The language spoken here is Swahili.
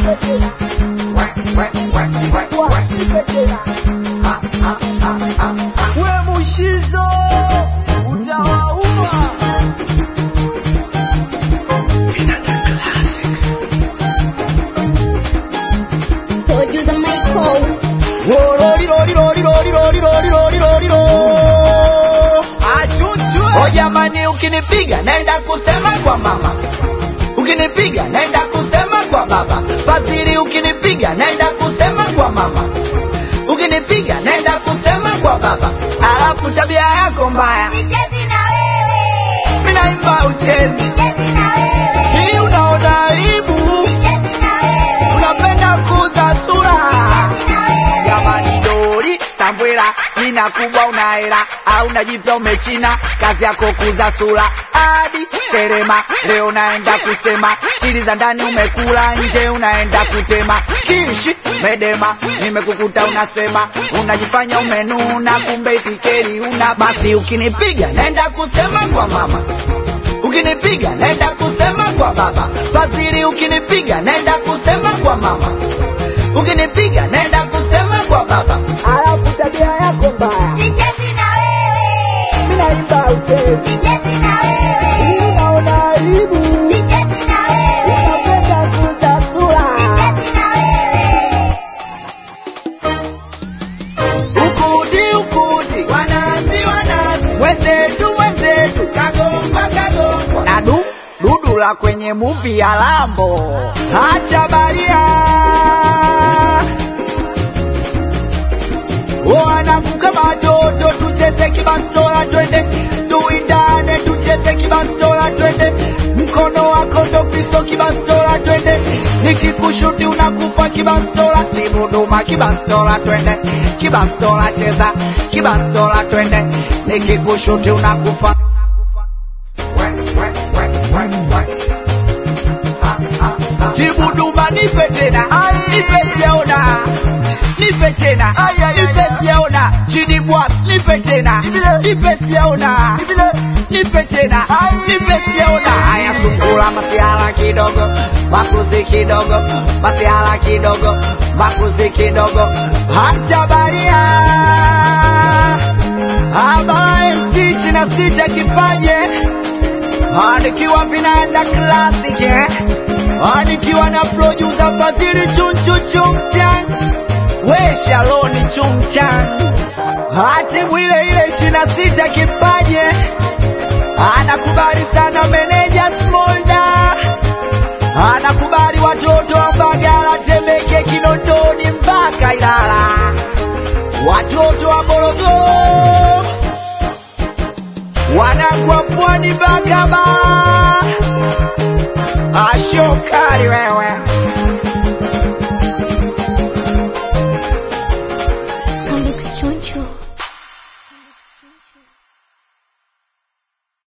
we mushizo utawaua Producer Michael. O jamani, ukinipiga naenda kusema kwa mama, ukinipiga naenda kusema kwa baba. Fadhili, ukinipiga naenda kusema kwa mama, ukinipiga naenda kusema kwa baba. Alafu tabia yako mbaya, Sichezi na wewe. mimi naimba uchezi, Sichezi na wewe. hii unaona aibu, Sichezi na wewe. unapenda kuuza sura. Sichezi na wewe. Jamani dori Sambwela, jina kubwa una hela au unajipya umechina, kazi yako kuza sura hadi terema. Leo naenda kusema siri za ndani umekula, nje unaenda kutema. Kishi medema, nimekukuta unasema, unajifanya umenuna, kumbe itikeri una. Basi ukinipiga naenda kusema kwa mama, ukinipiga naenda kusema kwa baba. Fadhili, ukinipiga naenda kusema kwa mama ukinipiga naenda kusema kwa baba. Alafu tabia yako mbaya, Sichezi na wewe. mimi naimba uchezi, Sichezi na wewe. unaona aibu, Sichezi na wewe. unapenda kuuza sura. Sichezi na wewe. Ukudi ukudi, wanazi wanazi, wenzetu wenzetu, kagomba kagomba, na du dudu la kwenye muvi ya Lambo, acha baria wanavuka madodo, tucheze kibastola, twende tuindane, tucheze kibastola, twende mkono wako ndo pisto, kibastola, twende nikikushuti unakufa kibastola, tibuduma kibastola, twende kibastola, cheza kibastola, twende nikikushuti unakufa Jibuduma nipe tena, nipe siaona, nipe tena, nipe siaona, chini bwas, nipe tena, nipe siaona, nipe tena, nipe siaona. Haya sungula masiala kidogo, makuzi kidogo, masiala kidogo, makuzi kidogo, hacha baria aba MC ishirini na sita kipaje nikiwa vinaenda classic eh? Ah, nikiwa na producer Fadhili chunchu chumchan we Shaloni chumchan hati mwile ile ishirini na sita kipaje anakubali sana meneja Smolda